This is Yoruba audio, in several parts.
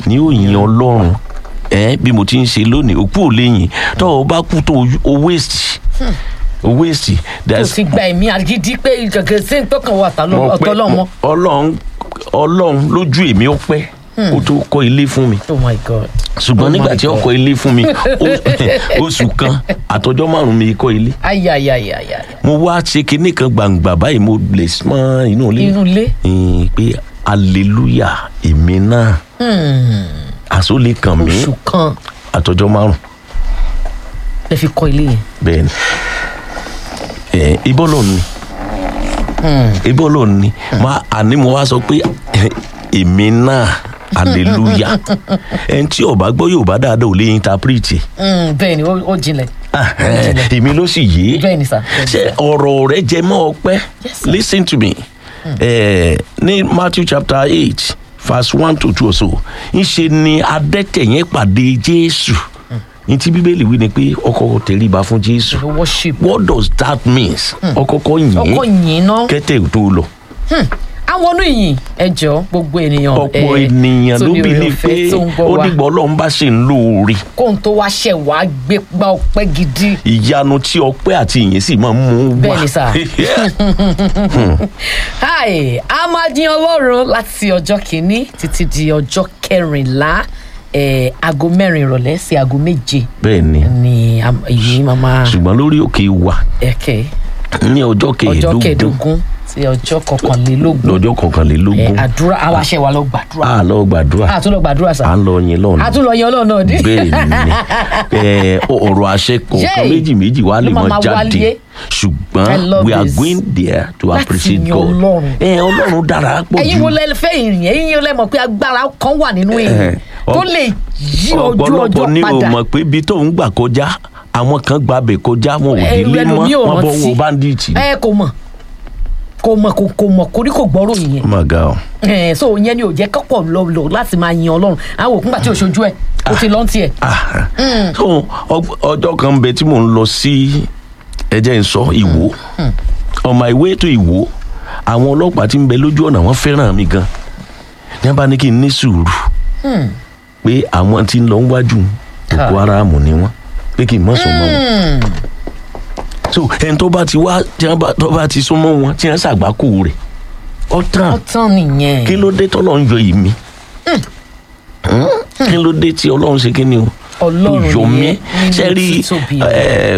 ni ó yin ọlọ́run ẹ bí mo ti ń ṣe lónìí òkú ò lè yìn tó o bá kú tó o waste o waste kò There's- sì gba ẹ̀mí àgídí pé gẹ́gẹ́ sí tọkàn wà mo pẹ́- ọ̀tọ̀ lọ́mọ. mo- ọlọ́run ọlọ́run lójú èmi ó pẹ́ ó tó kọ́ ilé fún mi oh my god. ṣùgbọ́n Oh nígbà my tí ó God. kọ́ ilé fún mi ó- oṣù kan àtọjọ́ márùn-ún mi kọ́ ilé ayayayaya mo wá ṣe kinní kan gbàǹgbà báyìí mo lè mọ́ inú ilé inú ilé. Ẹn, pé hallelujah èmi náà àsólè kàn mí oṣù kan àtọjọ́ márùn lè fi kọ́ ilé yẹn. bẹ́ẹ̀ ni ẹ ibọ́ lọ ni ibọ́ lọ ni ma àní mo wá sọ pé èmi náà hallelujah ẹni tí ó bá gbọ́ Yorùbá dáadáa ò lè interpret Mm, bẹ́ẹ̀ ni ó ó jinlẹ̀ èmi ló sì yé bẹ́ẹ̀ ni sà. ṣe ọ̀rọ̀ rẹ jẹ mọ́ ọpẹ́ Yes, sir. listen to me eh, ní Matthew chapter eight verse one to two or so ńṣe ni adẹ́tẹ̀ yẹn pàdé Jésù ní tí Bíbélì wí ni pé ọkọ̀ tẹríba fún Jésù The worship. what does that means ọkọ̀kọ̀ ọkọ yìn yìí ná. kẹ́tẹ̀ tó lọ àwọn ọdún ìyìn ẹjọ gbogbo ènìyàn. ọ̀pọ̀ eh, ènìyàn tó ló ní bí oore ní ọ̀fẹ́ pé tó ń gbọ́ ó wa. dìgbà Ọlọ́run bá ṣe ń lóore kóhun tó wá ṣẹ̀ wá gbé gbá ọpẹ́ gidi. ìyanu tí ọpẹ́ àti ìyìn sì máa ń mú wá Bẹ́ẹ̀ ni sà. Hi, a máa dín ọlọ́run láti ọjọ́ kìíní títí di ọjọ́ kẹrìnlá eh, aago mẹ́rin ìrọ̀lẹ́ sí aago méje bẹ́ẹ̀ ni ni am- èyí máa máa ṣùgbọ́n lórí òkè wa ẹ̀kẹ́ ní ọjọ́ ọjọ́ kẹẹ̀ẹ́dógún kẹẹ̀ẹ́dógún sí ọjọ́ kọkànlélógún lọ́jọ́ Eh, kọkànlélógún àdúrà àwọn aṣẹ wa lọ gbàdúrà a lọ gbàdúrà a tún lọ gbàdúrà sà à ń lọ yin lọ́nà a tún lọ yan ọlọ́run náà dé. bẹ́ẹ̀ ni Eh, ọ̀rọ̀ àṣẹ kọ̀ọ̀kan Yay! méjì méjì wá lè Ló máa mọ máa jáde wáyé. I ṣùgbọ́n love we are this. going there to Láti appreciate yin God Ọlọ́run. Eh, ọlọ́run dára pọ̀ ẹ̀yin jù wo lẹ fẹ́ ìrìn ẹ̀yin wo lẹ mọ̀ pé agbára kan wà nínú èyí Eh, tó ọ- lè yí ojú ọ̀pọ̀lọpọ̀ ọjọ́ ni o padà. mọ̀ pé ibi tó ń gbà kọjá àwọn kan gbàbẹ̀ kọjá wọn ò Eh, délé mọ́ ẹlòmíì ò wọn bọ́ rántí. wọ bandits. ẹ kò mọ̀ kò mọ̀ kò kò mọ̀ kò ní kò gbọ́rọ̀ yẹn oh my God. ẹ so yẹn ni ò jẹ́ kọ́pọ̀ lọ lọ láti máa yin ọlọ́run àwọn òkú gbà tí ò ṣojú ẹ̀ ó ti lọ́n tiẹ̀. Ah, so ọ- ọjọ́ kan ń bẹ tí mò ń lọ sí ẹjẹ́ ń sọ ìwò on my way to ìwò àwọn ọlọ́pàá tí ń bẹ lójú ọ̀nà wọn fẹ́ràn mi gan ní abá ní kí n ní sùúrù pé àwọn tí ń lọ wájú Boko Haram ni wọn pé kí n mọ̀ sọ mọ́ wọn so ẹni tó bá ti wá tí wọn bá tó bá ti súnmọ́ wọn tí wọn ṣàgbákò rẹ̀ ọ tán ọtán nìyẹn. kí ló dé tọ́lọ́ ń yọ ìmí kí ló dé tí ọlọ́run ṣe kí ni o Ọlọ́run tó yọ mí nìyẹn nínú ṣe rí títóbi ẹ,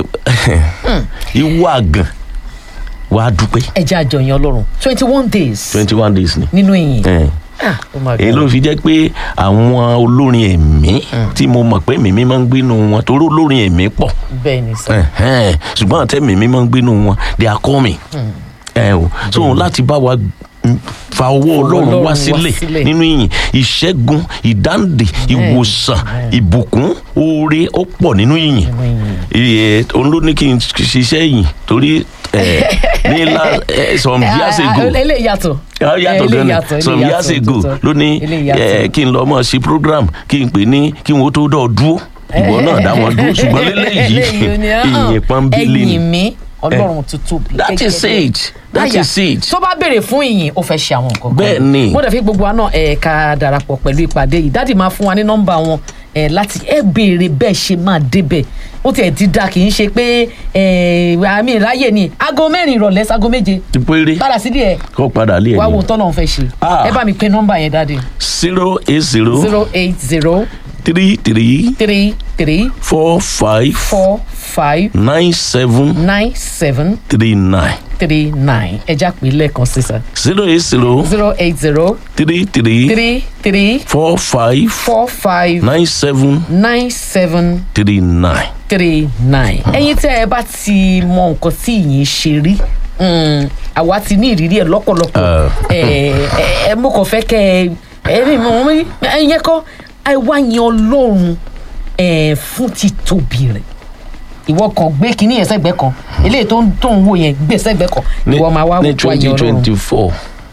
ìwọ àgàn wàá dúpẹ́ ẹ jẹ́ àjọyìn ọlọ́run twenty one days twenty one days ni nínú ìyìn. ẹ, Ah, oh my èyí God. ló fi jẹ́ pé àwọn olórin ẹ̀mí tí mo mọ̀ pé mímí máa ń gbénu wọn torí olórin ẹ̀mí pọ̀ bẹ́ẹ̀ ni sọ. Ẹ̀hẹ́n, ṣùgbọ́n àtẹ mímí máa ń gbénu wọn they are coming ẹ o so láti bá wa mm, fa ọwọ́ ọlọ́run Ọlọ́run wá wá sílẹ̀ sílẹ̀. nínú ìyìn ìṣẹ́gun ìdáǹdè ìwòsàn ìbùkún oore ó pọ̀ nínú ìyìn Iye, òun ló ní kí n ṣiṣẹ́ yìí torí ẹ, ní la ẹ, some years ago eléyìí yàtọ̀. Ah, yàtọ̀ Eh, gan ni eléyìí yàtọ̀, some eléyìí years yàtọ̀, ago tòótọ́. ló ní Eléyìí eh, yàtọ̀. kí n lọ mọ̀ sí program kí n pè ní kí n wo tó dọ̀ dúró ìwọ náà dá wọn dúró ṣùgbọ́n lélẹ́yìí Eléyìí ni, ah, ìyìn pọ́nbélé ni ẹ̀yìn mi ọlọ́run tó tóbi. that is kékeré. it that Àyà, is it. tó bá béèrè fún ìyìn ó fẹ́ ṣe àwọn nǹkan kan Bẹ́ẹ̀ ni. mo dẹ̀ fi gbogbo wa náà ẹ̀ ká darapọ̀ pẹ̀lú ìpàdé yìí dáàdì máa fún wa ní nọ́mbà wọn ẹ̀ láti ẹ̀ béèrè bẹ́ẹ̀ ṣe máa débẹ̀ ó tiẹ̀ ti da kì í ṣe pé ẹ̀ àmì ìráyè ni aago mẹ́rin ìrọ̀lẹ́ sago méje ti péré padà sílé ẹ̀ kó padà lé wá wo ẹ̀yìn tọ́nà fẹ́ ṣe Ah. ẹ bá mi pe nọ́mbà yẹn dáàdì zero eight zero zero eight zero three three three three four five four five nine seven nine seven three nine three nine ẹ já pé lẹ́ẹ̀kan sísà zero eight zero zero eight zero three three three three four five four five nine seven nine seven three nine. three nine. ẹ̀yin tẹ́ ẹ bá ti mọ nǹkan tí ìyìn ṣe rí mm, àwa ti ní ìrírí ẹ lọ́pọ̀lọpọ̀ Ah. ẹ ẹ mo kàn fẹ́ kẹ́ ẹ ẹ mi mọ̀ mi ẹ̀yẹ kọ́ ẹ wá yan ọlọ́run ẹ fún títóbi rẹ̀ ìwọ kan gbé kínní yẹn sẹ́gbẹ́ kan eléyìí tó ń tó ń wò yẹn gbé sẹ́gbẹ́ kan ìwọ máa wá ní wá twenty yan ọlọ́run twenty four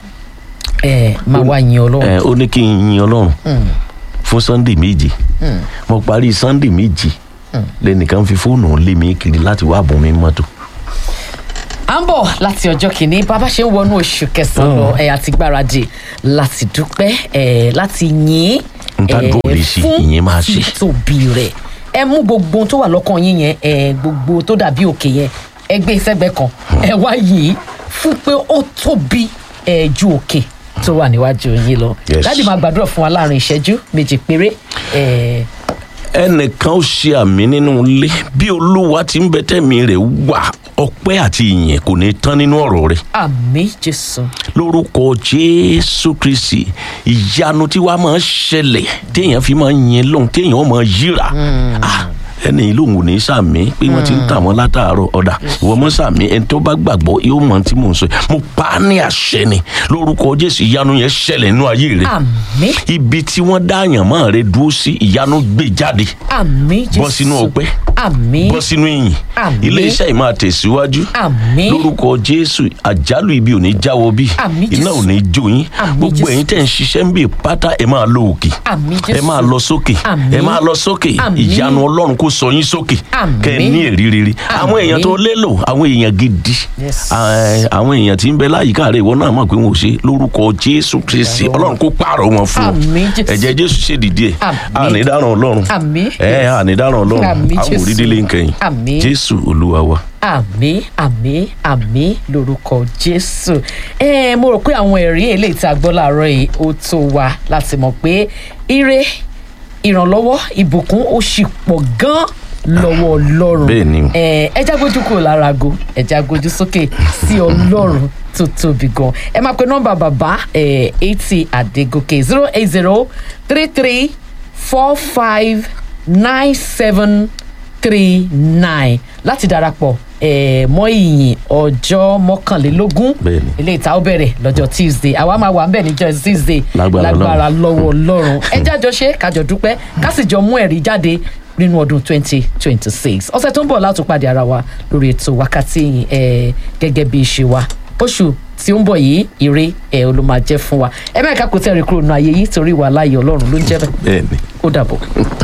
ẹ máa wá yan ọlọ́run ó ní kí n yin ọlọ́run fún sunday méje mo parí sunday méje lẹ́nìkan fi fóònù lé mi kiri láti wá bùn mi mọ́tò. à ń bọ̀ láti ọjọ́ kìíní bàbá ṣe ń wọnú oṣù kẹsàn-án lọ ẹ̀ àti gbáradì láti dúpẹ́ ẹ̀ láti yìn N tá dúró lè ṣe, ìyẹn máa ṣe. títóbi rẹ̀ ẹ mú gbogbo ohun tó wà lọ́kàn yín yẹn ẹ gbogbo tó dàbí òkè yẹn ẹ gbé sẹ́gbẹ́ kan ẹ wá yìí fún pé ó tóbi ẹ ju òkè tó wà níwájú yín lọ Yes. láti máa gbàdúrà fún wa láàrin ìṣẹ́jú méjì péré ẹ ẹnìkan ó ṣe àmì nínú ilé bí olúwa ti ń bẹ tẹ̀mí rẹ̀ wà ọpẹ́ àti ìyìn kò ní tán nínú ọ̀rọ̀ rẹ̀ àmì jésù lórúkọ jésù kristi ìyanu tí wàá máa ṣẹlẹ̀ téèyàn fi máa yin lóhun téèyàn máa yíra Ah, ẹni yìí lòun ò ní sàmì pé wọ́n ti ń tà wọ́n látàárọ̀ ọ̀dà ìwọ mọ́ sàmì ẹni tó bá gbàgbọ́ yóò mọ tí mò ń sọ yìí. mo pa á ní àṣẹ ni lórúkọ jésù ìyanu yẹn ṣẹlẹ̀ nínú ayé rẹ̀ àmì ibi tí wọ́n dá àyàn mọ́ rẹ̀ dúró sí ìyanu gbé jáde àmì jésù bọ́ sínú ọpẹ́ àmì bọ́ sínú ìyìn Àmín. ilé iṣẹ́ yìí máa tẹ̀síwájú àmì lórúkọ jésù àjálù ibi ò ní jáwọ́ bí Àmín, iná Jésù. ò ní jó yín Àmín, gbogbo Jésù. ẹ̀yin tẹ̀ ń ṣiṣẹ́ ń bè pátá ẹ máa lọ òkè àmì ẹ jésù máa lọ sókè Àmín. ẹ máa lọ sókè Àmín. ìyanu ọlọ́run kó sọ yín sókè Àmín. kẹ́ ẹ ní èrí rere àwọn èèyàn tó lélò àwọn èèyàn gidi Yes. Ah, àwọn èèyàn tí ń bẹ láyìíká rẹ ìwọ náà mọ̀ pé wọn ò ṣe lórúkọ jésù kristi ọlọ́run kó pààrọ̀ wọn fún ọ Àmín, Jésù. ẹ̀jẹ̀ jésù ṣèdìdí ẹ̀ Àmín. ànídàrán ọlọ́run Àmín. ẹ̀ ànídàrán ọlọ́run Àmín, àwọn Jésù. òrídìlé nkẹyìn Àmín. jésù olúwa wa. àmì àmì àmì lórúkọ jésù ẹ mo rò pé àwọn ẹ̀rí eléyìí tí a gbọ́ láàárọ̀ yìí ó tó wa láti mọ̀ pé ire ìrànlọ́wọ́ ìbùkún ó sì pọ̀ gan lọ́wọ́ ọlọ́run Bẹ́ẹ̀ ni. ẹ ẹ já gbójú kúrò lára ago ẹ já gbójú sókè sí ọlọ́run tó tóbi gan ẹ máa pe nọ́mbà bàbá ẹ eighty àdégòkè zero eight zero three three four five nine seven three nine láti darapọ̀ eh, mọ́ ìyìn ọjọ́ mọ́kànlélógún Bẹ́ẹ̀ni. ilé ìta ó bẹ̀rẹ̀ lọ́jọ́ tuesday àwa máa wà ń bẹ̀ níjọ́ tuesday Lágbára lágbára lọ́wọ́ ọlọ́run ẹ jájọ ṣe kájọ dúpẹ́ ká sì jọ mú ẹ̀rí jáde nínú ọdún twenty twenty six ọ̀sẹ̀ tó ń bọ̀ láti pàdé ara wa lórí ètò wákàtí ìyìn eh, gẹ́gẹ́ bí ìṣe wa oṣù tí ó ń bọ̀ yìí ire ẹ̀ ló máa jẹ́ fún wa ẹ mẹ́ẹ̀ká kò tẹ́ ẹ̀rí kúrò nínú ayé yìí torí wà láàyè ọlọ́run ló ń jẹ́ bẹ́ẹ̀ bẹ́ẹ̀ni. ó dàbọ̀.